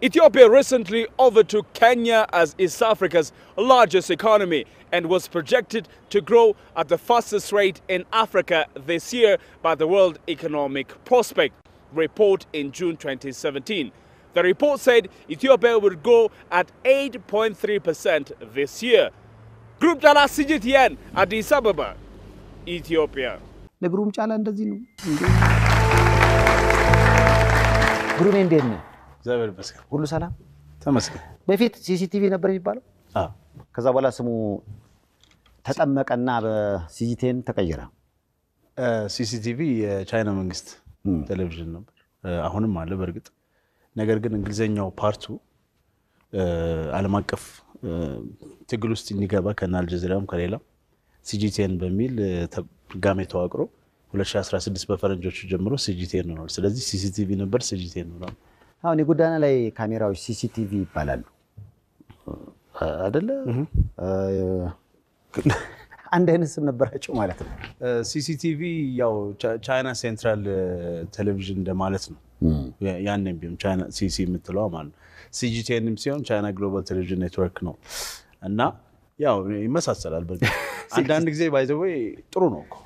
Ethiopia recently overtook Kenya as East Africa's largest economy and was projected to grow at the fastest rate in Africa this year by the World Economic Prospect report in June 2017. The report said Ethiopia would grow at 8.3% this year. Group Jala CGTN, Addis Ababa, Ethiopia. ለግሩም ጫላ እንደዚህ ነው እንዴ? ግሩሜ እንዴት ነው? እግዚአብሔር ይመስገን ሁሉ ሰላም? ተመስገን። በፊት ሲሲቲቪ ነበር የሚባለው። አዎ ከዛ በኋላ ስሙ ተጠመቀና በሲጂቴን ተቀየረ። ሲሲቲቪ የቻይና መንግስት ቴሌቪዥን ነበር፣ አሁንም አለ በእርግጥ ነገር ግን እንግሊዝኛው ፓርቱ ዓለም አቀፍ ትግል ውስጥ እንዲገባ ከነ አልጀዚራም ከሌላም ሲጂቴን በሚል ድጋሜ ተዋቅሮ 2016 በፈረንጆቹ ጀምሮ ሲጂቴን ሆኗል። ስለዚህ ሲሲቲቪ ነበር ሲጂቴን ሆኗል። አሁን የጎዳና ላይ ካሜራዎች ሲሲቲቪ ይባላሉ አደለ? አንድ አይነት ስም ነበራቸው ማለት ነው። ሲሲቲቪ ያው ቻይና ሴንትራል ቴሌቪዥን እንደማለት ነው። ያንም ቢሆን ቻይና ሲሲ የምትለው ማለት ነው። ሲጂቴንም ሲሆን ቻይና ግሎባል ቴሌቪዥን ኔትወርክ ነው እና ያው ይመሳሰላል። በእርግጥ አንዳንድ ጊዜ ባይዘወይ ጥሩ ነው እኮ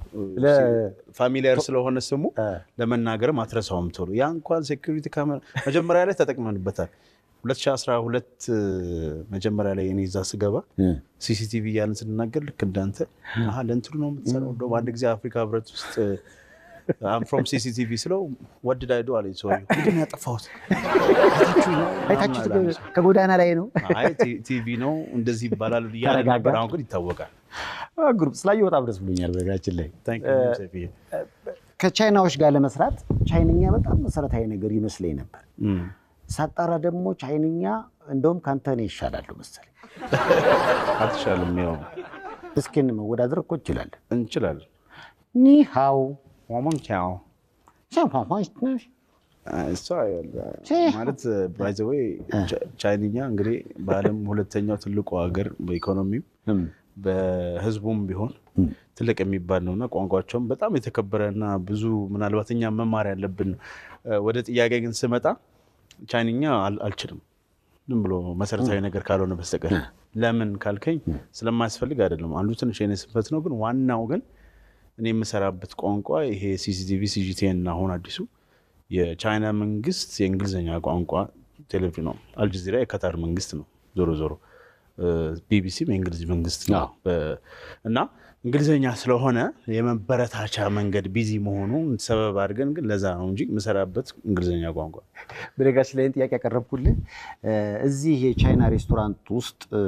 ፋሚሊያር ስለሆነ ስሙ ለመናገርም አትረሳውም ቶሎ። ያ እንኳን ሴኩሪቲ ካሜራ መጀመሪያ ላይ ተጠቅመንበታል። 2012 መጀመሪያ ላይ እኔ እዛ ስገባ ሲሲቲቪ እያልን ስንናገር ልክ እንዳንተ አሀ ለእንትኑ ነው የምትሰራው። እንደውም አንድ ጊዜ አፍሪካ ህብረት ውስጥ ፍሮም ሲሲቲቪ ስለው ወድድ አይዶ አለኝ ሰውዬው። ምንድን ነው ያጠፋሁት? አይታችሁት ከጎዳና ላይ ነው አይ ቲቪ ነው እንደዚህ ይባላል እያለ ነበር። አሁን ግን ይታወቃል። ግሩፕ ስላየሁ በጣም ደስ ብሎኛል። በነገራችን ላይ Thank you, ሴፍዬ። ከቻይናዎች ጋር ለመስራት ቻይንኛ በጣም መሰረታዊ ነገር ይመስለኝ ነበር። እም። ሳጣራ ደግሞ ቻይንኛ እንደውም ከአንተ እኔ ይሻላሉ መሰለኝ። አትሻልም። ያው እስኪን መወዳደር እኮ እንችላለን። እንችላለን። ኒሃው ዋሞን ቻው ሻንፋንፋንሽ እሷ ማለት ባይዘወይ ቻይንኛ እንግዲህ በዓለም ሁለተኛው ትልቁ ሀገር በኢኮኖሚው በህዝቡም ቢሆን ትልቅ የሚባል ነው እና ቋንቋቸውም በጣም የተከበረ እና ብዙ ምናልባት እኛ መማር ያለብን ነው። ወደ ጥያቄ ግን ስመጣ ቻይንኛ አል- አልችልም ዝም ብሎ መሰረታዊ ነገር ካልሆነ በስተቀር ለምን ካልከኝ ስለማያስፈልግ አይደለም። አንዱ ትንሽ የኔ ስንፈት ነው። ግን ዋናው ግን እኔ የምሰራበት ቋንቋ ይሄ ሲሲቲቪ ሲጂቲኤን አሁን አዲሱ የቻይና መንግስት የእንግሊዝኛ ቋንቋ ቴሌቪዥን ነው። አልጀዚራ የካታር መንግስት ነው። ዞሮ ዞሮ ቢቢሲም የእንግሊዝ መንግስት ነው በ- እና እንግሊዝኛ ስለሆነ የመበረታቻ መንገድ ቢዚ መሆኑን ሰበብ አድርገን ግን ለዛ ነው እንጂ የምሰራበት እንግሊዝኛ ቋንቋ በነገራችን ላይ ጥያቄ ያቀረብኩልህ እዚህ የቻይና ሬስቶራንት ውስጥ እ፣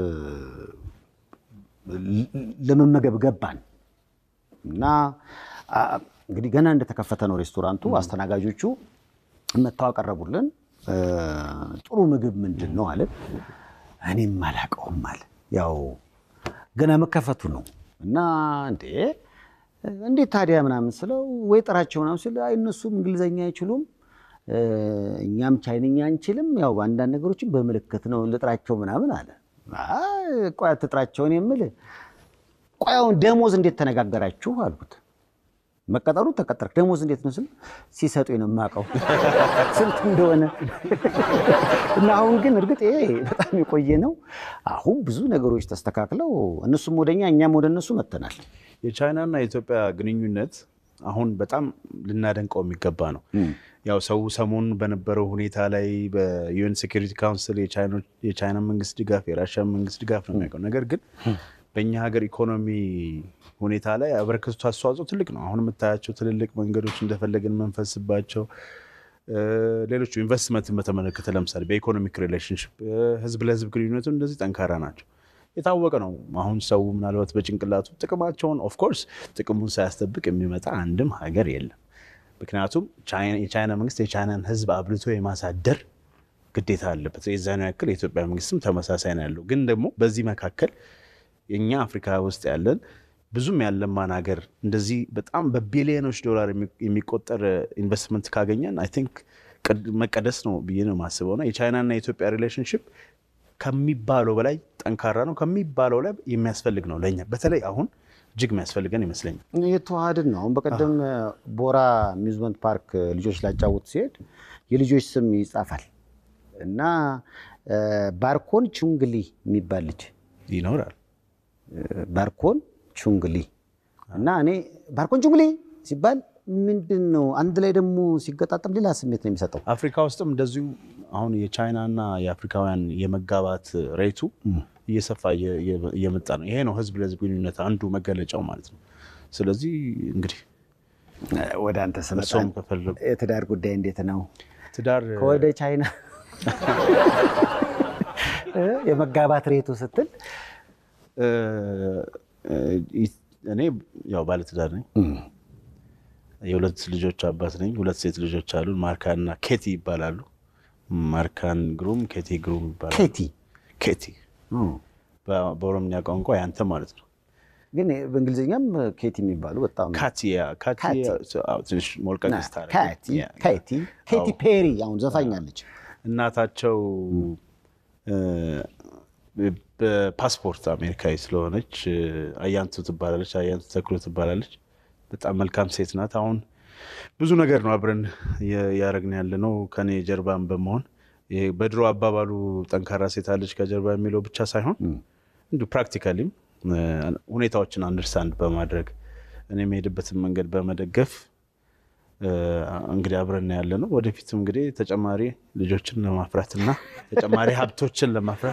ለመመገብ ገባን እና አ፣ እንግዲህ ገና እንደተከፈተ ነው ሬስቶራንቱ። አስተናጋጆቹ መጥተው አቀረቡልን። እ፣ ጥሩ ምግብ ምንድን ነው አለን። እኔም አላውቀውም አለ። ያው ገና መከፈቱ ነው እና እንዴ እንዴት ታዲያ ምናምን ስለው ወይ ጥራቸው ምናምን ስለ አይ እነሱም እንግሊዘኛ አይችሉም እ፣ እኛም ቻይንኛ አንችልም። ያው አንዳንድ ነገሮችን በምልክት ነው ልጥራቸው ምናምን አለ። አይ ቆይ አትጥራቸውን የምል ቆይ አሁን ደሞዝ እንዴት ተነጋገራችሁ አልኩት። መቀጠሩ ተቀጠርክ፣ ደሞዝ እንዴት ነው ስል ሲሰጡኝ ነው የማውቀው ስንት እንደሆነ እና አሁን ግን እርግጥ ይሄ በጣም የቆየ ነው። አሁን ብዙ ነገሮች ተስተካክለው እነሱም ወደኛ እኛም ወደ እነሱ መጥተናል። የቻይናና የኢትዮጵያ ግንኙነት አሁን በጣም ልናደንቀው የሚገባ ነው። ያው ሰው ሰሞኑን በነበረው ሁኔታ ላይ በዩኤን ሴኩሪቲ ካውንስል የቻይና መንግስት ድጋፍ፣ የራሽያ መንግስት ድጋፍ ነው የሚያውቀው። ነገር ግን በእኛ ሀገር ኢኮኖሚ ሁኔታ ላይ ያበረከቱት አስተዋጽኦ ትልቅ ነው። አሁን የምታያቸው ትልልቅ መንገዶች እንደፈለግን መንፈስባቸው ሌሎቹ ኢንቨስትመንትን በተመለከተ ለምሳሌ በኢኮኖሚክ ሪሌሽንሽፕ ህዝብ ለህዝብ ግንኙነቱ እንደዚህ ጠንካራ ናቸው። የታወቀ ነው። አሁን ሰው ምናልባት በጭንቅላቱ ጥቅማቸውን ኦፍኮርስ ጥቅሙን ሳያስጠብቅ የሚመጣ አንድም ሀገር የለም። ምክንያቱም የቻይና መንግስት የቻይናን ህዝብ አብልቶ የማሳደር ግዴታ አለበት። የዛኑ ያክል የኢትዮጵያ መንግስትም ተመሳሳይ ነው ያለው። ግን ደግሞ በዚህ መካከል የእኛ አፍሪካ ውስጥ ያለን ብዙም ያለማን ሀገር እንደዚህ በጣም በቢሊዮኖች ዶላር የሚቆጠር ኢንቨስትመንት ካገኘን አይ ቲንክ መቀደስ ነው ብዬ ነው የማስበው። እና የቻይናና የኢትዮጵያ ሪሌሽንሽፕ ከሚባለው በላይ ጠንካራ ነው፣ ከሚባለው ላይ የሚያስፈልግ ነው ለእኛ በተለይ አሁን እጅግ የሚያስፈልገን ይመስለኛል። የተዋሃድን ነው። አሁን በቀደም ቦራ አሚዝመንት ፓርክ ልጆች ላጫውት ሲሄድ የልጆች ስም ይጻፋል እና እ፣ ባርኮን ቹንግሊ የሚባል ልጅ ይኖራል። ባርኮን ቹንግሊ እና እኔ ባርኮን ቹንግሊ ሲባል ምንድን ነው አንድ ላይ ደግሞ ሲገጣጠም ሌላ ስሜት ነው የሚሰጠው። አፍሪካ ውስጥም እንደዚሁ አሁን የቻይናና የአፍሪካውያን የመጋባት ሬቱ እየሰፋ እየ- እየ- እየመጣ ነው። ይሄ ነው ህዝብ ለህዝብ ግንኙነት አንዱ መገለጫው ማለት ነው። ስለዚህ እንግዲህ ወደ አንተ ስመጣ እርስዎም ከፈለጉ የትዳር ጉዳይ እንዴት ነው? ትዳር ከወደ ቻይና እ፣ የመጋባት ሬቱ ስትል እ፣ እ፣ እኔ ያው ባለትዳር ነኝ። የሁለት ልጆች አባት ነኝ። ሁለት ሴት ልጆች አሉን። ማርካን እና ኬቲ ይባላሉ። ማርካን ግሩም፣ ኬቲ ግሩም ይባላሉ። ኬቲ ኬቲ እ፣ በ- በኦሮምኛ ቋንቋ ያንተ ማለት ነው። ግን በእንግሊዝኛም ኬቲ የሚባሉ በጣም ካቲያ ካቲያ አዎ፣ ትንሽ ሞልቀቅ ስታደርግ ካቲ ያ፣ ኬቲ ኬቲ ፔሪ አሁን ዘፋኛለች። እናታቸው እ፣ በፓስፖርት አሜሪካዊ ስለሆነች እ፣ አያንቱ ትባላለች። አያንቱ ተክሎ ትባላለች። በጣም መልካም ሴት ናት። አሁን ብዙ ነገር ነው አብረን የ- ያደረግን ያለ ነው ከኔ ጀርባን በመሆን ይሄ በድሮ አባባሉ ጠንካራ ሴት አለች ከጀርባ የሚለው ብቻ ሳይሆን እንዲሁ ፕራክቲካሊም እ፣ ሁኔታዎችን አንደርስታንድ በማድረግ እኔ የምሄድበትን መንገድ በመደገፍ እ፣ እንግዲህ አብረን ያለ ነው። ወደፊትም እንግዲህ ተጨማሪ ልጆችን ለማፍራትና ተጨማሪ ሀብቶችን ለማፍራት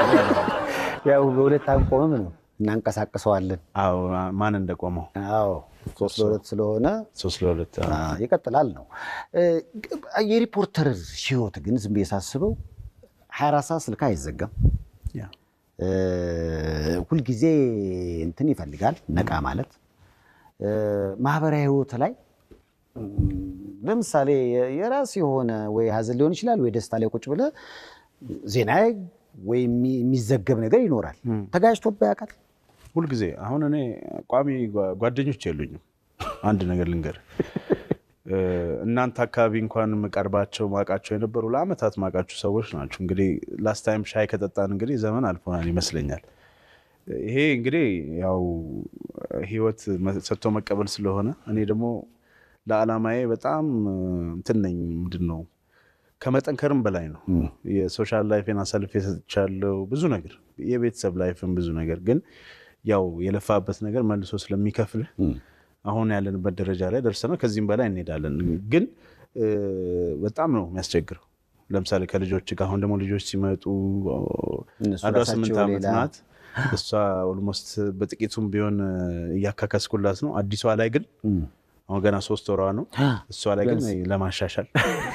ያው በሁለት አንቆምም ነው እናንቀሳቅሰዋለን። አዎ፣ ማን እንደቆመው አዎ ሶስት ለሁለት ስለሆነ ሶስት ለሁለት አ፣ ይቀጥላል ነው። እ፣ የሪፖርተር ህይወት ግን ዝም ብዬ ሳስበው 24 ሰዓት ስልክ አይዘጋም። ያ እ፣ ሁልጊዜ እንትን ይፈልጋል ነቃ ማለት እ፣ ማህበራዊ ህይወት ላይ እም፣ ለምሳሌ የ- የራስ የሆነ ወይ ሀዘን ሊሆን ይችላል ወይ ደስታ ላይ ቁጭ ብለህ ዜና ወይ የሚ- የሚዘገብ ነገር ይኖራል። ተጋጅቶብህ ያውቃል? ሁልጊዜ አሁን እኔ ቋሚ ጓ- ጓደኞች የሉኝም። አንድ ነገር ልንገር፣ እ፣ እናንተ አካባቢ እንኳን የምቀርባቸው ማውቃቸው የነበሩ ለአመታት ማውቃቸው ሰዎች ናቸው። እንግዲህ ላስት ታይም ሻይ ከጠጣን እንግዲህ ዘመን አልፎናል ይመስለኛል። ይሄ እንግዲህ ያው ህይወት መ- ሰጥቶ መቀበል ስለሆነ እኔ ደግሞ ለዓላማዬ በጣም እ፣ እንትን ነኝ። ምንድን ነው ከመጠንከርም በላይ ነው። የሶሻል ላይፌን አሳልፌ ሰጥቻለሁ። ብዙ ነገር የቤተሰብ ላይፍን ብዙ ነገር ግን ያው የለፋበት ነገር መልሶ ስለሚከፍልህ አሁን ያለንበት ደረጃ ላይ ደርሰናል። ከዚህም በላይ እንሄዳለን። ግን እ፣ በጣም ነው የሚያስቸግረው። ለምሳሌ ከልጆች ጋር አሁን ደግሞ ልጆች ሲመጡ እነሱ አንዷ ራሳቸው ስምንት ዓመት ሌላ- ናት። እሷ ኦልሞስት በጥቂቱም ቢሆን እ፣ እያካከስኩላት ነው። አዲሷ ላይ ግን አሁን ገና ሶስት ወሯ ነው። እሷ ላይ ግን ለማሻሻል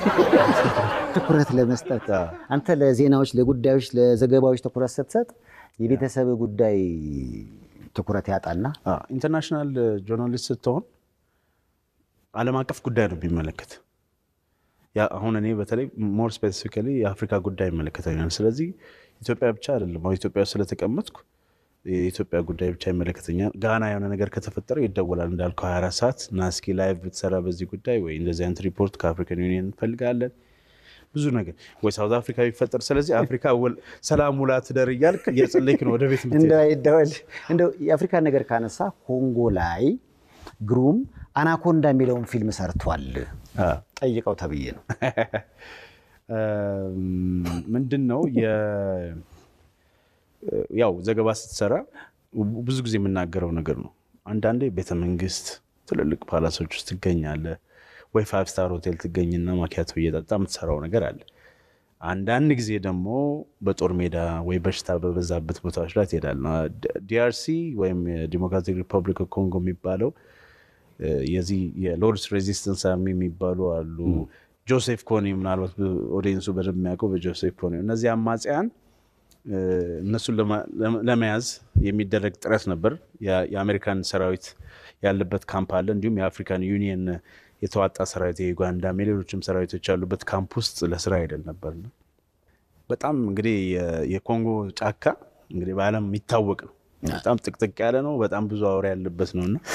ትኩረት ለመስጠት አንተ ለዜናዎች፣ ለጉዳዮች፣ ለዘገባዎች ትኩረት ስትሰጥ የቤተሰብ ጉዳይ ትኩረት ያጣና አዎ፣ ኢንተርናሽናል ጆርናሊስት ስትሆን ዓለም አቀፍ ጉዳይ ነው የሚመለከት። ያ አሁን እኔ በተለይ ሞር ስፔሲፊካሊ የአፍሪካ ጉዳይ ይመለከተኛል። ስለዚህ ኢትዮጵያ ብቻ አይደለም። አሁን ኢትዮጵያ ውስጥ ስለተቀመጥኩ የኢትዮጵያ ጉዳይ ብቻ ይመለከተኛል። ጋና የሆነ ነገር ከተፈጠረ ይደወላል እንዳልከው 24 ሰዓት እና እስኪ ላይቭ ብትሰራ በዚህ ጉዳይ ወይ እንደዚህ አይነት ሪፖርት ከአፍሪካን ዩኒየን እንፈልጋለን ብዙ ነገር ወይ ሳውዝ አፍሪካ ቢፈጠር፣ ስለዚህ አፍሪካ ውል- ሰላም ውላ ትደር እያልክ እየጸለይክ ነው ወደ ቤት የምትሄድ። እንደው አይደወል እንደው የአፍሪካ ነገር ካነሳ ኮንጎ ላይ ግሩም አናኮንዳ የሚለውን ፊልም ሰርቷል። አዎ። ጠይቀው ተብዬ ነው። ምንድን ነው የ- ያው ዘገባ ስትሰራ ብዙ ጊዜ የምናገረው ነገር ነው። አንዳንዴ ቤተ መንግስት፣ ትልልቅ ፓላሶች ውስጥ ትገኛለህ ወይ ፋይቭ ስታር ሆቴል ትገኝና ማኪያቶ እየጠጣ የምትሰራው ነገር አለ። አንዳንድ ጊዜ ደግሞ በጦር ሜዳ ወይ በሽታ በበዛበት ቦታዎች ላይ ትሄዳለህ። ዲአርሲ ወይም የዲሞክራቲክ ሪፐብሊክ ኮንጎ የሚባለው እ፣ የዚህ የሎርድስ ሬዚስተንስ አርሚ የሚባሉ አሉ። ጆሴፍ ኮኒ ምናልባት ኦዲየንሱ በደንብ የሚያውቀው በጆሴፍ ኮኒ እነዚህ አማጽያን እ፣ እነሱን ለማ- ለመ- ለመያዝ የሚደረግ ጥረት ነበር። የ- የአሜሪካን ሰራዊት ያለበት ካምፕ አለ። እንዲሁም የአፍሪካን ዩኒየን የተዋጣ ሰራዊት የዩጋንዳም የሌሎችም ሰራዊቶች ያሉበት ካምፕ ውስጥ ለስራ ሄደን ነበር። በጣም እንግዲህ የ- የኮንጎ ጫካ እንግዲህ በዓለም የሚታወቅ ነው። በጣም ጥቅጥቅ ያለ ነው። በጣም ብዙ አውሬ ያለበት ነው እና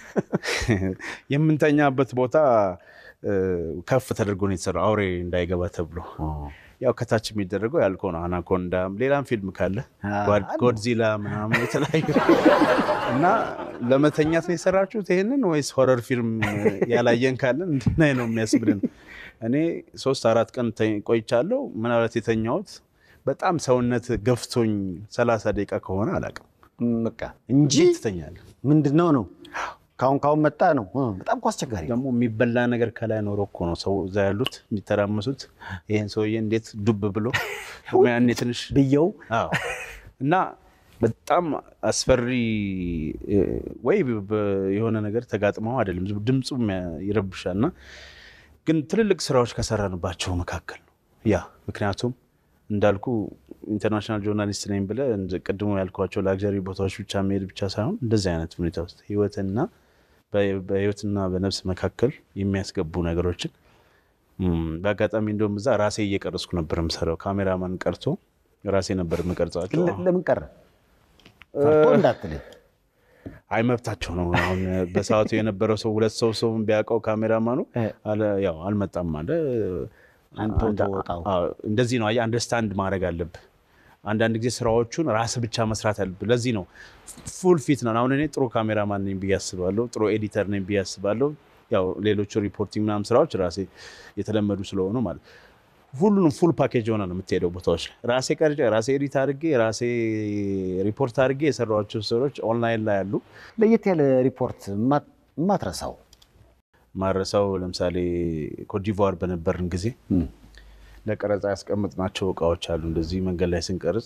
የምንተኛበት ቦታ እ፣ ከፍ ተደርጎ ነው የተሰራው አውሬ እንዳይገባ ተብሎ ያው ከታች የሚደረገው ያልከው ነው። አናኮንዳም ሌላም ፊልም ካለ ጓድ- ጎድዚላ ምናምን የተለያዩ እና ለመተኛት ነው የሰራችሁት ይሄንን ወይስ ሆረር ፊልም ያላየን ካለን እንድናይ ነው የሚያስብልን። እኔ ሶስት አራት ቀን ተ- ቆይቻለሁ። ምናልባት የተኛሁት በጣም ሰውነት ገፍቶኝ ሰላሳ ደቂቃ ከሆነ አላውቅም። በቃ እንጂ እንዴት ትተኛለህ? ምንድን ነው ነው ካሁን ካሁን መጣ ነው እ፣ በጣም እኮ አስቸጋሪ ነው። ደግሞ የሚበላ ነገር ከላይ ኖሮ እኮ ነው ሰው እዛ ያሉት የሚተራመሱት። ይህን ሰውዬ እንዴት ዱብ ብሎ ያኔ ትንሽ ብየው አዎ። እና በጣም አስፈሪ እ፣ ወይ በ- የሆነ ነገር ተጋጥመው አይደለም ዝም- ድምፁም ያ- ይረብሻል። እና ግን ትልልቅ ስራዎች ከሰራንባቸው መካከል ነው ያ ምክንያቱም እንዳልኩ ኢንተርናሽናል ጆርናሊስት ነኝ ብለህ እንደ ቅድሞ ያልኳቸው ላግዠሪ ቦታዎች ብቻ መሄድ ብቻ ሳይሆን እንደዚህ አይነት ሁኔታ ውስጥ ህይወትና በ- በህይወትና በነፍስ መካከል የሚያስገቡ ነገሮችን እም፣ በአጋጣሚ እንደውም እዛ ራሴ እየቀረጽኩ ነበር የምሰራው። ካሜራማን ቀርቶ ራሴ ነበር የምቀርጻቸው። ለ- ለምን ቀረ ፈርቶ እንዳትልኝ አይ መብታቸው ነው። አሁን በሰዓቱ የነበረው ሰው ሁለት ሰው ሰው ቢያውቀው ካሜራማኑ እ። አለ ያው አልመጣም አለ። አንተው አንድ- ተወጣው። አዎ፣ እንደዚህ ነው። አየህ አንደርስታንድ ማድረግ አለብህ። አንዳንድ ጊዜ ስራዎቹን ራስ ብቻ መስራት አለብህ። ለዚህ ነው ፉል ፊት ነው። አሁን እኔ ጥሩ ካሜራማን ነኝ ብዬ አስባለሁ። ጥሩ ኤዲተር ነኝ ብዬ አስባለሁ። ያው ሌሎቹ ሪፖርቲንግ ምናምን ስራዎች ራሴ የተለመዱ ስለሆኑ ማለት ሁሉንም ፉል ፓኬጅ የሆነ ነው የምትሄደው ቦታዎች ላይ ራሴ ቀርጬ ራሴ ኤዲት አድርጌ ራሴ ሪፖርት አድርጌ የሰራኋቸው ስራዎች ኦንላይን ላይ ያሉ ለየት ያለ ሪፖርት የማ- የማትረሳው ማረሳው ለምሳሌ ኮትዲቯር በነበርን ጊዜ ለቀረጻ ያስቀመጥናቸው እቃዎች አሉ። እንደዚህ መንገድ ላይ ስንቀርጽ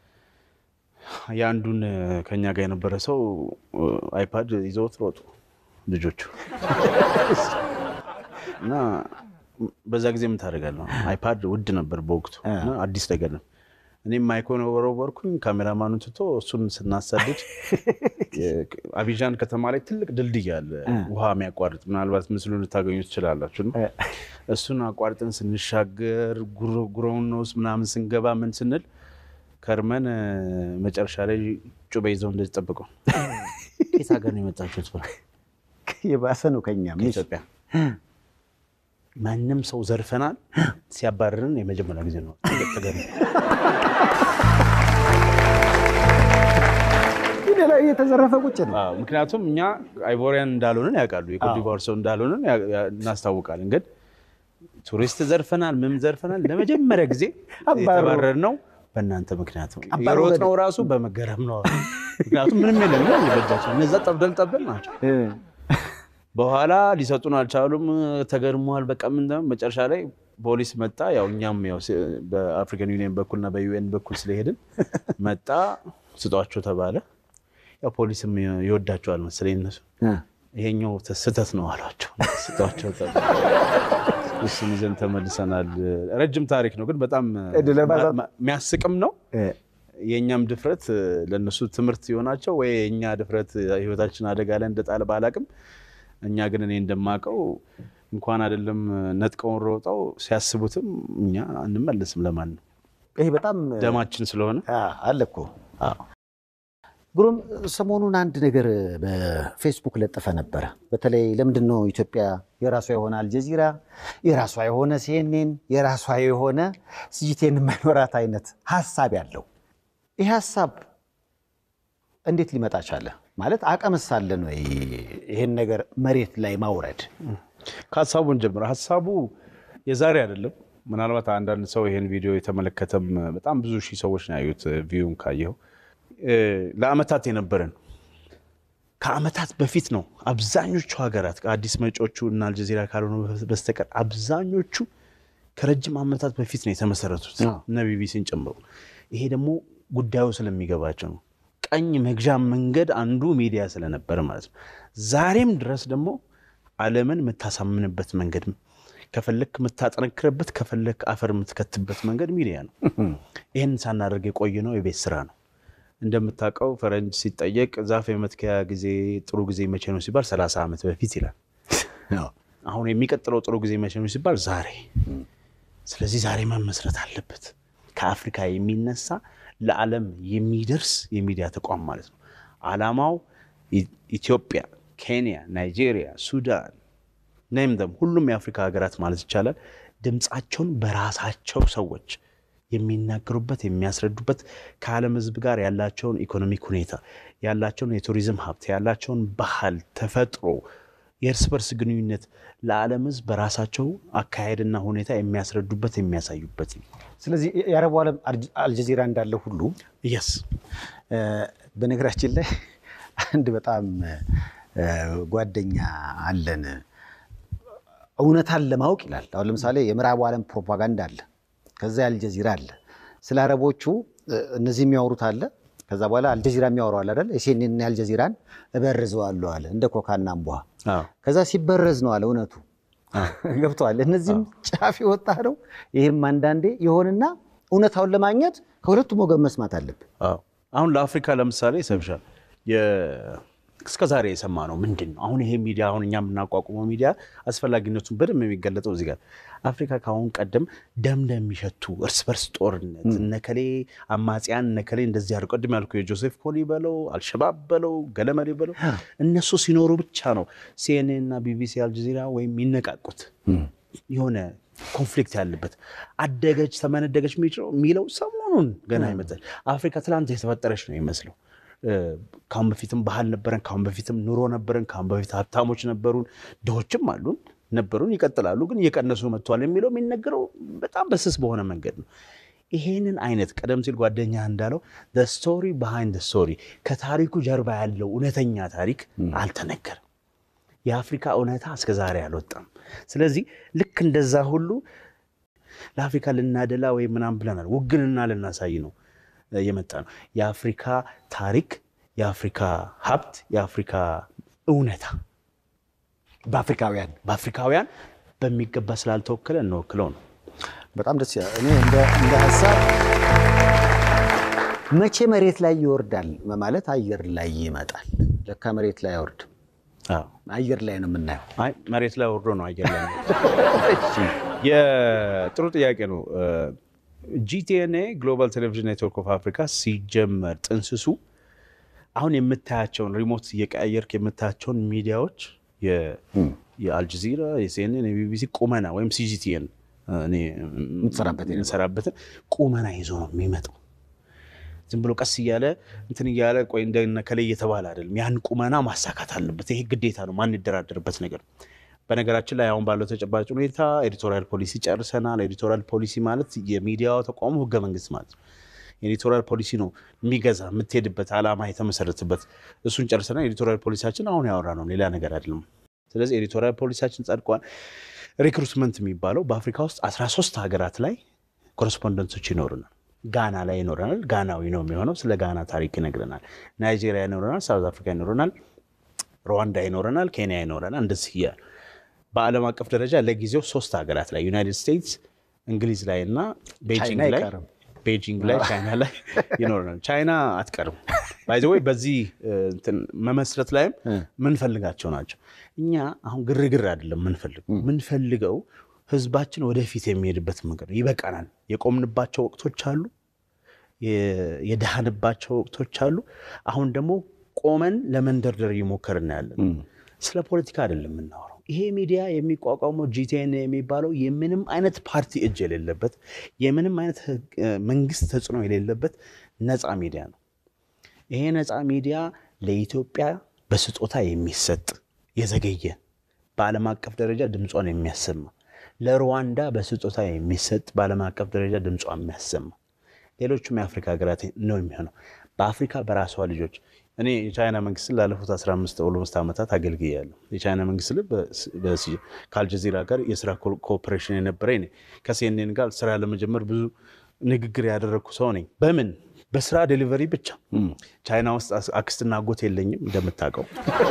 የአንዱን ከኛ ጋር የነበረ ሰው አይፓድ ይዘውት ሮጡ ልጆቹ እና በዛ ጊዜ ምን ታደርጋለህ? አይፓድ ውድ ነበር በወቅቱ እና አዲስ ነገር ነው። እኔም ማይኮን ወረወርኩኝ፣ ካሜራማኑን ትቶ እሱን ስናሳድድ አቢዣን ከተማ ላይ ትልቅ ድልድይ አለ፣ ውሃ የሚያቋርጥ ምናልባት ምስሉን ልታገኙ ትችላላችሁ። እና እሱን አቋርጠን ስንሻገር ጉሮውን ውስጥ ምናምን ስንገባ ምን ስንል ከርመን መጨረሻ ላይ ጩቤ ይዘው እንደዚህ ጠብቀው ከየት ሀገር ነው የመጣችሁት? ብለው የባሰ ነው ከኛ ከኢትዮጵያ ማንም ሰው ዘርፈናል ሲያባርርን የመጀመሪያ ጊዜ ነው። ተገ ላይ የተዘረፈ ቁጭ ነው። አዎ፣ ምክንያቱም እኛ አይቮሪያን እንዳልሆንን ያውቃሉ። የኮትዲቯር ሰው እንዳልሆንን ያ- ያ- እናስታውቃለን። ግን ቱሪስት ዘርፈናል፣ ምን ዘርፈናል። ለመጀመሪያ ጊዜ የተባረርነው በእናንተ ምክንያት ነው። አባረሩ የሮጥነው ራሱ በመገረም ነው። ምክንያቱም ምንም የለም ነው በእጃቸው። እነዛ ጠብደል ጠብደል ናቸው። በኋላ ሊሰጡን አልቻሉም። ተገርመዋል። በቃ ምን ነው መጨረሻ ላይ ፖሊስ መጣ። ያው እኛም ያው ሲ- በአፍሪካን ዩኒየን በኩልና በዩኤን በኩል ስለሄድን መጣ። ስጧቸው ተባለ። ያው ፖሊስም ይወዳቸዋል መሰለኝ እነሱ ይሄኛው ስህተት ነው አሏቸው። ስጧቸው ተባለ። እሱን ይዘን ተመልሰናል። ረጅም ታሪክ ነው ግን በጣም እድለ ባዛ- ማ- የሚያስቅም ነው። የእኛም ድፍረት ለእነሱ ትምህርት የሆናቸው ወይ የእኛ ድፍረት ህይወታችን አደጋ ላይ እንደጣለ ባላቅም፣ እኛ ግን እኔ እንደማውቀው እንኳን አይደለም ነጥቀውን ሮጠው ሲያስቡትም እኛ አንመለስም። ለማን ነው ይሄ በጣም ደማችን ስለሆነ አ- አለ እኮ ግሩም ሰሞኑን አንድ ነገር በፌስቡክ ለጥፈ ነበረ። በተለይ ለምንድን ነው ኢትዮጵያ የራሷ የሆነ አልጀዚራ፣ የራሷ የሆነ ሲኤንኤን፣ የራሷ የሆነ ሲጂቴን የማይኖራት አይነት ሀሳብ ያለው ይህ ሀሳብ እንዴት ሊመጣ ቻለ? ማለት አቅምስ አለን ወይ ይህን ነገር መሬት ላይ ማውረድ? ከሀሳቡን ጀምረ ሀሳቡ የዛሬ አይደለም። ምናልባት አንዳንድ ሰው ይህን ቪዲዮ የተመለከተም በጣም ብዙ ሺህ ሰዎች ነው ያዩት። ቪውን ካየው ለአመታት የነበረን ከአመታት በፊት ነው። አብዛኞቹ ሀገራት ከአዲስ መጪዎቹ እና አልጀዚራ ካልሆነ በስተቀር አብዛኞቹ ከረጅም አመታት በፊት ነው የተመሰረቱት አዎ። እነ ቢቢሲን ጨምሮ። ይሄ ደግሞ ጉዳዩ ስለሚገባቸው ነው። ቀኝ መግዣ መንገድ አንዱ ሚዲያ ስለነበረ ማለት ነው። ዛሬም ድረስ ደግሞ ዓለምን የምታሳምንበት መንገድ ከፈለክ የምታጠነክርበት ከፈለክ አፈር የምትከትበት መንገድ ሚዲያ ነው። ይህን ሳናደርግ የቆየ ነው የቤት ስራ ነው። እንደምታውቀው ፈረንጅ ሲጠየቅ ዛፍ የመትከያ ጊዜ ጥሩ ጊዜ መቼ ነው ሲባል ሰላሳ ዓመት በፊት ይላል። አሁን የሚቀጥለው ጥሩ ጊዜ መቼ ነው ሲባል ዛሬ። ስለዚህ ዛሬ መመስረት አለበት። ከአፍሪካ የሚነሳ ለዓለም የሚደርስ የሚዲያ ተቋም ማለት ነው። ዓላማው ኢ- ኢትዮጵያ፣ ኬንያ፣ ናይጄሪያ፣ ሱዳን ነም ደም ሁሉም የአፍሪካ ሀገራት ማለት ይቻላል ድምፃቸውን በራሳቸው ሰዎች የሚናገሩበት የሚያስረዱበት ከዓለም ሕዝብ ጋር ያላቸውን ኢኮኖሚክ ሁኔታ ያላቸውን የቱሪዝም ሀብት ያላቸውን ባህል፣ ተፈጥሮ የእርስ በርስ ግንኙነት ለዓለም ሕዝብ በራሳቸው አካሄድና ሁኔታ የሚያስረዱበት የሚያሳዩበት ነው። ስለዚህ የአረቡ ዓለም አልጀዚራ እንዳለ ሁሉ የስ በነገራችን ላይ አንድ በጣም ጓደኛ አለን እውነታን ለማወቅ ይላል። አሁን ለምሳሌ የምዕራቡ ዓለም ፕሮፓጋንዳ አለ፣ ከዛ የአልጀዚራ አለ። ስለ አረቦቹ እነዚህ የሚያወሩት አለ፣ ከዛ በኋላ አልጀዚራ የሚያወራው አለ አይደል? የሴኔና የአልጀዚራን እበርዘዋለሁ አለ፣ እንደ ኮካና እምቧ። ከዛ ሲበረዝ ነው አለ እውነቱ ገብተዋል። እነዚህም ጫፍ የወጣ ነው። ይህም አንዳንዴ የሆንና እውነታውን ለማግኘት ከሁለቱም ወገን መስማት አለብን። አሁን ለአፍሪካ ለምሳሌ ይሰብሻል እስከ ዛሬ የሰማ ነው ምንድን ነው? አሁን ይሄ ሚዲያ አሁን እኛ የምናቋቁመው ሚዲያ አስፈላጊነቱን በደንብ የሚገለጠው እዚህ ጋር አፍሪካ ከአሁን ቀደም ደም እንደሚሸቱ እርስ በርስ ጦርነት እነከሌ አማጽያን እነከሌ እንደዚህ አድርገው ቅድም ያልኩ የጆሴፍ ኮሊ በለው አልሸባብ በለው ገለመሌ በለው እነሱ ሲኖሩ ብቻ ነው ሲኤንኤን እና ቢቢሲ አልጀዚራ ወይም የሚነቃቁት የሆነ ኮንፍሊክት ያለበት አደገች ተመነደገች የሚለው ሰሞኑን ገና ይመጣል። አፍሪካ ትላንት የተፈጠረች ነው ይመስለው ካሁን በፊትም ባህል ነበረን፣ ካሁን በፊትም ኑሮ ነበረን፣ ካሁን በፊት ሀብታሞች ነበሩን፣ ድሆችም አሉን ነበሩን፣ ይቀጥላሉ፣ ግን እየቀነሱ መጥተዋል የሚለው የሚነገረው በጣም በስስ በሆነ መንገድ ነው። ይሄንን አይነት ቀደም ሲል ጓደኛ እንዳለው ስቶሪ ባሃይንድ ስቶሪ ከታሪኩ ጀርባ ያለው እውነተኛ ታሪክ አልተነገርም። የአፍሪካ እውነታ እስከ ዛሬ አልወጣም። ስለዚህ ልክ እንደዛ ሁሉ ለአፍሪካ ልናደላ ወይም ምናምን ብለናል፣ ውግንና ልናሳይ ነው የመጣ ነው። የአፍሪካ ታሪክ፣ የአፍሪካ ሀብት፣ የአፍሪካ እውነታ በአፍሪካውያን በአፍሪካውያን በሚገባ ስላልተወከለ እንወክለው ነው። በጣም ደስ ይላል። እኔ እንደ ሀሳብ መቼ መሬት ላይ ይወርዳል ማለት አየር ላይ ይመጣል። ለካ መሬት ላይ አይወርድም፣ አየር ላይ ነው የምናየው። አይ መሬት ላይ ወርዶ ነው አየር ላይ የጥሩ ጥያቄ ነው። ጂቲኤንኤ ግሎባል ቴሌቪዥን ኔትወርክ ኦፍ አፍሪካ ሲጀመር ጥንስሱ አሁን የምታያቸውን ሪሞት እየቀያየርክ የምታያቸውን ሚዲያዎች የአልጀዚራ፣ የሲኤንኤን፣ የቢቢሲ ቁመና ወይም ሲጂቲኤን የምትሰራበትን ቁመና ይዞ ነው የሚመጣው። ዝም ብሎ ቀስ እያለ እንትን እያለ ቆይ እንደነ ከላይ እየተባለ አይደለም። ያን ቁመና ማሳካት አለበት። ይሄ ግዴታ ነው፣ ማንደራደርበት ነገር ነው። በነገራችን ላይ አሁን ባለው ተጨባጭ ሁኔታ ኤዲቶሪያል ፖሊሲ ጨርሰናል። ኤዲቶሪያል ፖሊሲ ማለት የሚዲያው ተቋሙ ህገ መንግስት ማለት ነው። ኤዲቶሪያል ፖሊሲ ነው የሚገዛ የምትሄድበት ዓላማ የተመሰረትበት እሱን ጨርሰናል። ኤዲቶሪያል ፖሊሲያችን አሁን ያወራ ነው፣ ሌላ ነገር አይደለም። ስለዚህ ኤዲቶሪያል ፖሊሲያችን ጸድቋል። ሪክሩትመንት የሚባለው በአፍሪካ ውስጥ 13 ሀገራት ላይ ኮረስፖንደንቶች ይኖሩናል። ጋና ላይ ይኖረናል። ጋናዊ ነው የሚሆነው። ስለ ጋና ታሪክ ይነግረናል። ናይጄሪያ ይኖረናል። ሳውዝ አፍሪካ ይኖረናል። ሩዋንዳ ይኖረናል። ኬንያ ይኖረናል። እንደዚህ እያለ በዓለም አቀፍ ደረጃ ለጊዜው ሶስት ሀገራት ላይ ዩናይትድ ስቴትስ፣ እንግሊዝ ላይ እና ቤጂንግ ላይ ቤጂንግ ላይ ቻይና ላይ ይኖረናል። ቻይና አትቀርም። ባይዘ ወይ በዚህ መመስረት ላይም ምንፈልጋቸው ናቸው። እኛ አሁን ግርግር አይደለም ምንፈልገው ምንፈልገው ህዝባችን ወደፊት የሚሄድበት መንገድ ነው። ይበቃናል። የቆምንባቸው ወቅቶች አሉ፣ የደሃንባቸው ወቅቶች አሉ። አሁን ደግሞ ቆመን ለመንደርደር እየሞከርን ያለን ስለ ፖለቲካ አይደለም የምናወራው። ይሄ ሚዲያ የሚቋቋመው ጂቲኤን የሚባለው የምንም አይነት ፓርቲ እጅ የሌለበት የምንም አይነት መንግስት ተጽዕኖ የሌለበት ነፃ ሚዲያ ነው። ይሄ ነፃ ሚዲያ ለኢትዮጵያ በስጦታ የሚሰጥ የዘገየ በዓለም አቀፍ ደረጃ ድምጿን የሚያሰማ ለሩዋንዳ በስጦታ የሚሰጥ በዓለም አቀፍ ደረጃ ድምጿ የሚያሰማ ሌሎቹም የአፍሪካ ሀገራት ነው የሚሆነው። በአፍሪካ በራሷ ልጆች እኔ የቻይና መንግስትን ላለፉት 15 ኦልሞስት ዓመታት አገልግያለሁ። የቻይና መንግስት ልብ ከአልጀዚራ ጋር የስራ ኮኦፕሬሽን የነበረ ከሲኤንኤን ጋር ስራ ለመጀመር ብዙ ንግግር ያደረግኩ ሰው ነኝ። በምን በስራ ዴሊቨሪ ብቻ። ቻይና ውስጥ አክስትና አጎት የለኝም እንደምታውቀው፣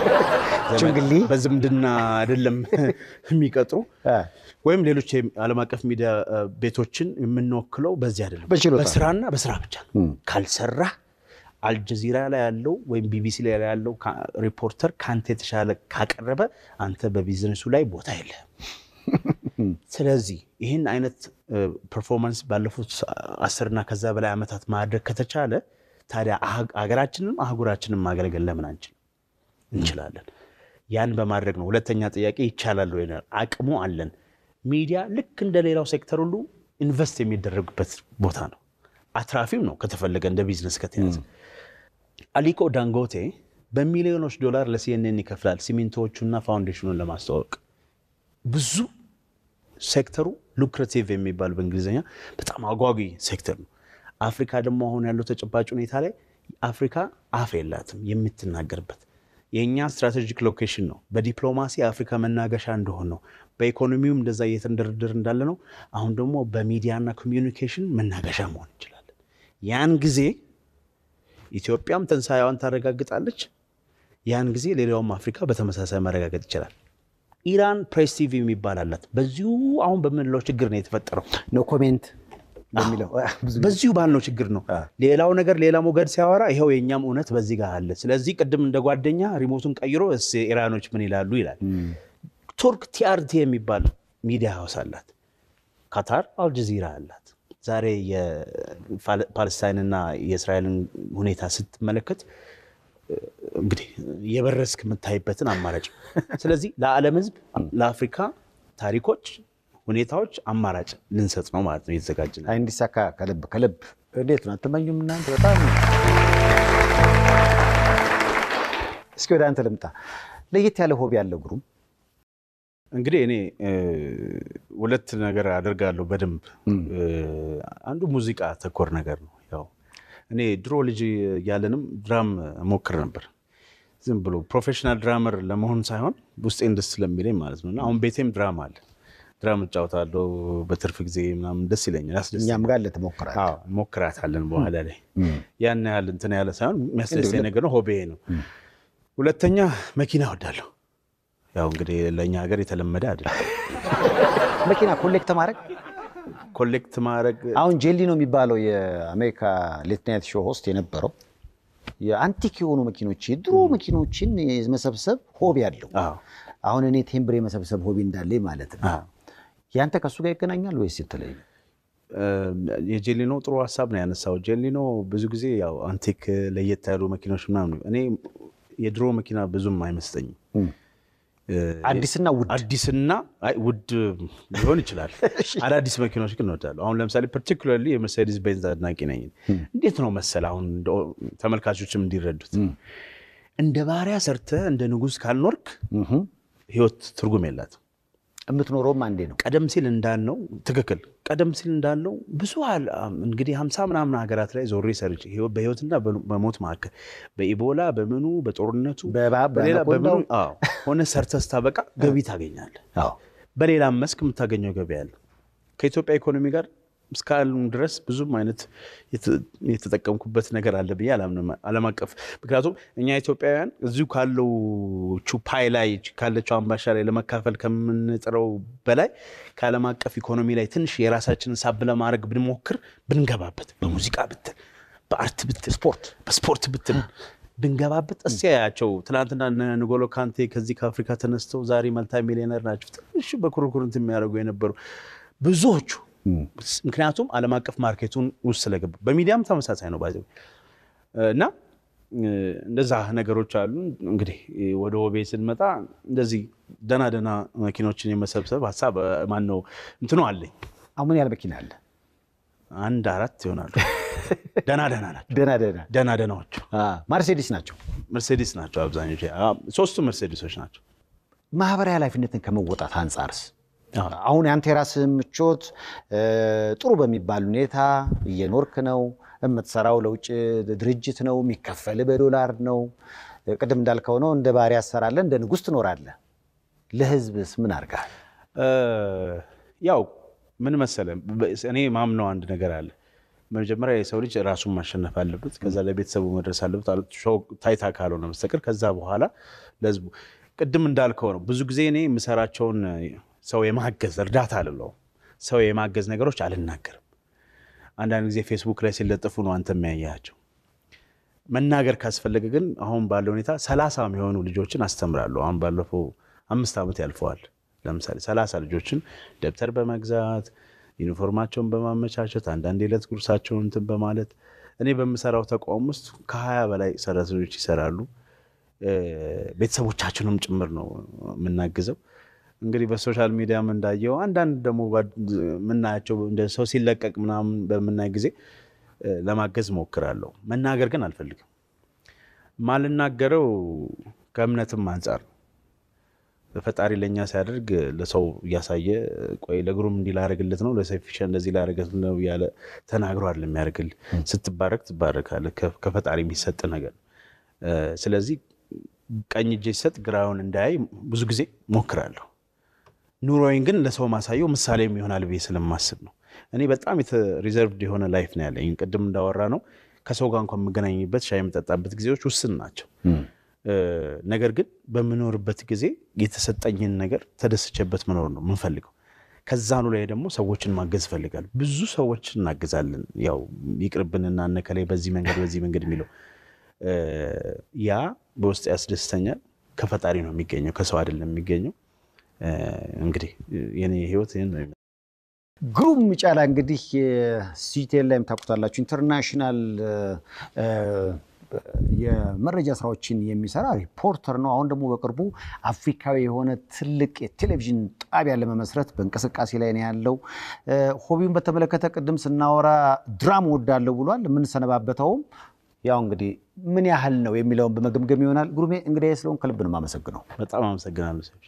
በዝምድና አይደለም የሚቀጥሩ ወይም ሌሎች ዓለም አቀፍ ሚዲያ ቤቶችን የምንወክለው በዚህ አይደለም። በስራና በስራ ብቻ ካልሰራ አልጀዚራ ላይ ያለው ወይም ቢቢሲ ላይ ያለው ሪፖርተር ከአንተ የተሻለ ካቀረበ አንተ በቢዝነሱ ላይ ቦታ የለህም። ስለዚህ ይህን አይነት ፐርፎርማንስ ባለፉት አስርና ከዛ በላይ ዓመታት ማድረግ ከተቻለ ታዲያ ሀገራችንም አህጉራችንም ማገልገል ለምን አንችል? እንችላለን። ያን በማድረግ ነው። ሁለተኛ ጥያቄ ይቻላል ወይ? አቅሙ አለን። ሚዲያ ልክ እንደ ሌላው ሴክተር ሁሉ ኢንቨስት የሚደረግበት ቦታ ነው። አትራፊም ነው ከተፈለገ እንደ ቢዝነስ ከተያዘ። አሊኮ ዳንጎቴ በሚሊዮኖች ዶላር ለሲኤንኤን ይከፍላል ሲሚንቶዎቹና ፋውንዴሽኑን ለማስተዋወቅ ብዙ ሴክተሩ ሉክሬቲቭ የሚባል በእንግሊዝኛ በጣም አጓጊ ሴክተር ነው። አፍሪካ ደግሞ አሁን ያለው ተጨባጭ ሁኔታ ላይ አፍሪካ አፍ የላትም የምትናገርበት። የእኛ ስትራቴጂክ ሎኬሽን ነው። በዲፕሎማሲ የአፍሪካ መናገሻ እንደሆን ነው። በኢኮኖሚውም እንደዛ እየተንደረደር እንዳለ ነው። አሁን ደግሞ በሚዲያና ኮሚዩኒኬሽን መናገሻ መሆን እንችላለን። ያን ጊዜ ኢትዮጵያም ትንሣኤዋን ታረጋግጣለች። ያን ጊዜ ሌላውም አፍሪካ በተመሳሳይ ማረጋገጥ ይችላል። ኢራን ፕሬስ ቲቪ የሚባል አላት። በዚሁ አሁን በምንለው ችግር ነው የተፈጠረው። ኖ ኮሜንት በሚለው ብዙ በዚሁ ባልነው ችግር ነው። ሌላው ነገር ሌላ ሞገድ ሲያወራ ይኸው የእኛም እውነት በዚህ ጋር አለ። ስለዚህ ቅድም እንደ ጓደኛ ሪሞቱን ቀይሮ እስ ኢራኖች ምን ይላሉ ይላል። ቱርክ ቲአርቲ የሚባል ሚዲያ ሀውስ አላት። ካታር አልጀዚራ አላት። ዛሬ የፓለስታይንና የእስራኤልን ሁኔታ ስትመለከት እንግዲህ የበረስክ የምታይበትን አማራጭ ስለዚህ ለዓለም ሕዝብ ለአፍሪካ ታሪኮች፣ ሁኔታዎች አማራጭ ልንሰጥ ነው ማለት ነው የተዘጋጀ ነው። አይ እንዲሳካ ከልብ ከልብ እንዴት ነው አትመኙም እናንተ? በጣም እስኪ ወደ አንተ ልምጣ። ለየት ያለ ሆቢ ያለው ግሩም እንግዲህ እኔ ሁለት ነገር አደርጋለሁ በደንብ አንዱ ሙዚቃ ተኮር ነገር ነው። ያው እኔ ድሮ ልጅ እያለንም ድራም ሞክር ነበር። ዝም ብሎ ፕሮፌሽናል ድራመር ለመሆን ሳይሆን ውስጤን ደስ ስለሚለኝ ማለት ነው። እና አሁን ቤቴም ድራም አለ። ድራም እጫወታለሁ በትርፍ ጊዜ ምናምን ደስ ይለኛል፣ ያስደስተኛል። እኛም ጋር ለተሞክራል አዎ ሞክራታለን በኋላ ላይ ያን ያህል እንትን ያለ ሳይሆን የሚያስደስተኝ ነገር ነው። ሆቤ ነው። ሁለተኛ መኪና እወዳለሁ። ያው እንግዲህ ለእኛ ሀገር የተለመደ አይደለም መኪና ኮሌክት ማድረግ ኮሌክት ማድረግ አሁን ጄሊ ነው የሚባለው የአሜሪካ ሌት ናይት ሾው ሆስት የነበረው የአንቲክ የሆኑ መኪኖች የድሮ መኪኖችን የመሰብሰብ ሆቢ አለው። አዎ አሁን እኔ ቴምብር የመሰብሰብ ሆቢ እንዳለኝ ማለት ነው። አዎ። ያንተ ከሱ ጋር ይገናኛል ወይስ የተለየ? የጄሊኖ ጥሩ ሀሳብ ነው ያነሳው። ጄሊኖ ብዙ ጊዜ ያው አንቲክ ለየት ያሉ መኪኖች ምናምን እኔ የድሮ መኪና ብዙም አይመስጠኝም። አዲስና ውድ አዲስና አይ ውድ ሊሆን ይችላል። አዳዲስ መኪኖች ግን እወዳለሁ። አሁን ለምሳሌ ፐርቲኩላርሊ የመርሴዲስ ቤንዝ አድናቂ ነኝ። እንዴት ነው መሰል አሁን እንደው ተመልካቾችም እንዲረዱት እንደ ባሪያ ሰርተህ እንደ ንጉሥ ካልኖርክ ህይወት ትርጉም የላትም። የምትኖረውም አንዴ ነው። ቀደም ሲል እንዳልነው ትክክል። ቀደም ሲል እንዳልነው ብዙ አል- እንግዲህ ሀምሳ ምናምን ሀገራት ላይ ዞሬ ሰርቼ ህይወት- በህይወትና በ- በሞት መካከል በኢቦላ በምኑ በጦርነቱ በእባብ በሌላ በአናኮንዳው። በምኑ አዎ፣ ሆነ ሰርተህ ስታበቃ ገቢ ታገኛለህ። አዎ በሌላም መስክ የምታገኘው ገቢ አለ። ከኢትዮጵያ ኢኮኖሚ ጋር እስካሉ ድረስ ብዙም አይነት የተ- የተጠቀምኩበት ነገር አለ ብዬ አላምንም። ዓለም አቀፍ ምክንያቱም እኛ ኢትዮጵያውያን እዚሁ ካለው ፓይ ላይ ካለችው አምባሻ ላይ ለመካፈል ከምንጥረው በላይ ከዓለም አቀፍ ኢኮኖሚ ላይ ትንሽ የራሳችንን ሳብ ለማድረግ ብንሞክር ብንገባበት፣ በሙዚቃ ብትል፣ በአርት ብትል፣ ስፖርት በስፖርት ብትል ብንገባበት እስኪ ያያቸው ትናንትና እነ ንጎሎ ካንቴ ከዚህ ከአፍሪካ ተነስተው ዛሬ መልታ ሚሊዮነር ናቸው። ትንሽ በኩርኩርንት የሚያደርጉ የነበሩ ብዙዎቹ ምክንያቱም ዓለም አቀፍ ማርኬቱን ውስጥ ስለገቡ በሚዲያም ተመሳሳይ ነው ባዚ እና እንደዛ ነገሮች አሉ። እንግዲህ ወደ ወቤ ስንመጣ እንደዚህ ደና ደና መኪኖችን የመሰብሰብ ሀሳብ ማን ነው እንትኑ አለኝ። አሁን ያለ መኪና አለ አንድ አራት ይሆናሉ። ደና ደና ናቸው። ደህና ደህና ደና ደናዎቹ ማርሴዲስ ናቸው። መርሴዲስ ናቸው አብዛኞቹ። ሶስቱ መርሴዲሶች ናቸው። ማህበራዊ ኃላፊነትን ከመወጣት አንጻርስ አዎ። አሁን የአንተ የራስህ ምቾት እ፣ ጥሩ በሚባል ሁኔታ እየኖርክ ነው። የምትሰራው ለውጭ ድርጅት ነው፣ የሚከፈል በዶላር ነው። ቅድም እንዳልከው ነው፣ እንደ ባሪያ ትሰራለህ፣ እንደ ንጉሥ ትኖራለህ። ለህዝብስ ምን አድርገሃል? እ፣ ያው ምን መሰለ እኔ ማምነው አንድ ነገር አለ። መጀመሪያ የሰው ልጅ ራሱን ማሸነፍ አለበት። ከዛ ለቤተሰቡ መድረስ አለበት። አለ- ሾው ታይታ ካልሆነ በስተቀር ከዛ በኋላ ለህዝቡ ቅድም እንዳልከው ነው። ብዙ ጊዜ እኔ የምሰራቸውን ሰው የማገዝ እርዳታ አልለው ሰው የማገዝ ነገሮች አልናገርም። አንዳንድ ጊዜ ፌስቡክ ላይ ሲለጥፉ ነው አንተ የሚያያቸው። መናገር ካስፈለገ ግን አሁን ባለው ሁኔታ ሰላሳ የሚሆኑ ልጆችን አስተምራለሁ። አሁን ባለፈው አምስት ዓመት ያልፈዋል። ለምሳሌ ሰላሳ ልጆችን ደብተር በመግዛት ዩኒፎርማቸውን በማመቻቸት አንዳንድ የዕለት ጉርሳቸውን እንትን በማለት እኔ በምሰራው ተቋም ውስጥ ከሀያ በላይ ሰራተኞች ይሰራሉ። እ፣ ቤተሰቦቻችንም ጭምር ነው የምናግዘው። እንግዲህ በሶሻል ሚዲያም እንዳየው አንዳንድ ደግሞ ጓድ- የምናያቸው እንደ ሰው ሲለቀቅ ምናምን በምናይ ጊዜ እ፣ ለማገዝ ሞክራለሁ። መናገር ግን አልፈልግም። ማልናገረው ከእምነትም አንጻር ነው። ፈጣሪ ለእኛ ሲያደርግ ለሰው እያሳየ ቆይ ለግሩም እንዲህ ላደርግለት ነው ለሰፊሻ እንደዚህ ላደርግለት ነው እያለ ተናግሮ አይደለም የሚያደርግል። ስትባረክ ትባረካለህ። ከ- ከፈጣሪ የሚሰጥ ነገር እ፣ ስለዚህ ቀኝ እጄ ሲሰጥ ግራውን እንዳያይ ብዙ ጊዜ ሞክራለሁ። ኑሮዬን ግን ለሰው ማሳየው ምሳሌም ይሆናል ብዬ ስለማስብ ነው። እኔ በጣም ሪዘርቭድ የሆነ ላይፍ ነው ያለኝ። ቅድም እንዳወራ ነው ከሰው ጋር እንኳን የምገናኝበት ሻይ የምጠጣበት ጊዜዎች ውስን ናቸው። እ፣ ነገር ግን በምኖርበት ጊዜ የተሰጠኝን ነገር ተደስቼበት መኖር ነው የምንፈልገው። ከዛኑ ላይ ደግሞ ሰዎችን ማገዝ እፈልጋለሁ። ብዙ ሰዎች እናግዛለን። ያው ይቅርብንና እነከላይ በዚህ መንገድ በዚህ መንገድ የሚለው እ፣ ያ በውስጥ ያስደስተኛል። ከፈጣሪ ነው የሚገኘው፣ ከሰው አይደለም የሚገኘው። እ፣ እንግዲህ የኔ ህይወት ይህን ነው የሚመስለው። ግሩም ጫላ እንግዲህ ሲቴል ላይም ታውቁታላችሁ ኢንተርናሽናል እ፣ የመረጃ ስራዎችን የሚሰራ ሪፖርተር ነው። አሁን ደግሞ በቅርቡ አፍሪካዊ የሆነ ትልቅ የቴሌቪዥን ጣቢያ ለመመስረት በእንቅስቃሴ ላይ ነው ያለው። እ፣ ሆቢውን በተመለከተ ቅድም ስናወራ ድራም ወዳለው ብሏል። የምንሰነባበተውም ያው እንግዲህ ምን ያህል ነው የሚለውን በመገምገም ይሆናል። ግሩሜ እንግዲህ ስለሆን ከልብ ነው የማመሰግነው። በጣም አመሰግናለሁ ሰዎች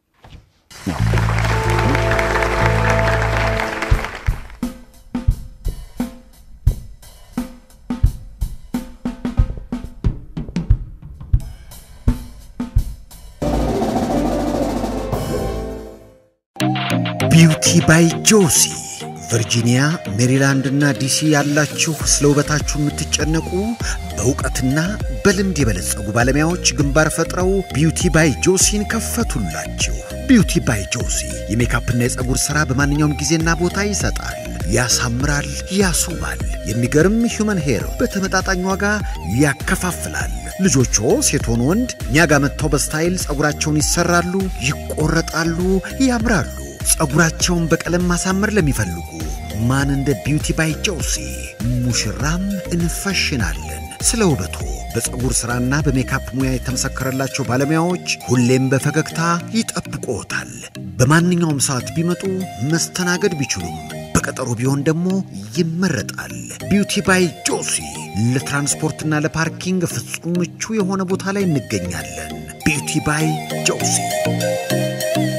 ቢውቲ ባይ ጆሲ ቨርጂኒያ፣ ሜሪላንድ እና ዲሲ ያላችሁ ስለ ውበታችሁ የምትጨነቁ በእውቀትና በልምድ የበለጸጉ ባለሙያዎች ግንባር ፈጥረው ቢውቲ ባይ ጆሲን ከፈቱላችሁ። ቢውቲ ባይ ጆሲ የሜካፕና የፀጉር ሥራ በማንኛውም ጊዜና ቦታ ይሰጣል፣ ያሳምራል፣ ያስውባል። የሚገርም ሂውመን ሄር በተመጣጣኝ ዋጋ ያከፋፍላል። ልጆቹ ሴት ሆኑ ወንድ እኛ ጋር መጥተው በስታይል ፀጉራቸውን ይሰራሉ፣ ይቆረጣሉ፣ ያምራሉ። ፀጉራቸውን በቀለም ማሳመር ለሚፈልጉ ማን እንደ ቢውቲ ባይ ጆሲ ሙሽራም እንፈሽናለን። ስለ ውበቱ በፀጉር ሥራና በሜካፕ ሙያ የተመሰከረላቸው ባለሙያዎች ሁሌም በፈገግታ ይጠብቅዎታል። በማንኛውም ሰዓት ቢመጡ መስተናገድ ቢችሉም በቀጠሮ ቢሆን ደግሞ ይመረጣል። ቢውቲ ባይ ጆሲ ለትራንስፖርትና ለፓርኪንግ ፍጹም ምቹ የሆነ ቦታ ላይ እንገኛለን። ቢውቲ ባይ ጆሲ